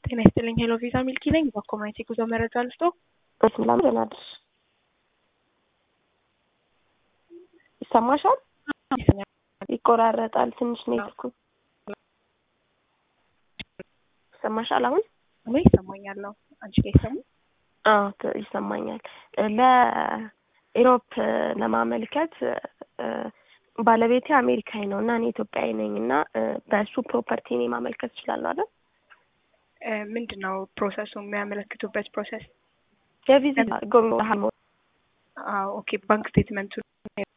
ጤና ይስጥልኝ። ሄሎ ቪዛ ሚልኪ ነኝ። በኮሚኒቲ ጉዞ መረጃ ልስጦ። በስላም ደህና አደርሽ? ይሰማሻል? ይቆራረጣል ትንሽ ኔትወርኩ። ይሰማሻል አሁን? እኔ ይሰማኛለሁ። አንቺ ላይ ይሰሙ? አዎ ት- ይሰማኛል። ለኢሮፕ ለማመልከት እ፣ ባለቤቴ አሜሪካዊ ነው እና እኔ ኢትዮጵያዊ ነኝ እና እ፣ በእሱ ፕሮፐርቲ እኔ ማመልከት እችላለሁ አይደል? እ፣ ምንድን ነው ፕሮሰሱ? የሚያመለክቱበት ፕሮሰስ? የቪዛ ጎብኝ አዎ ኦኬ። ባንክ ስቴትመንቱ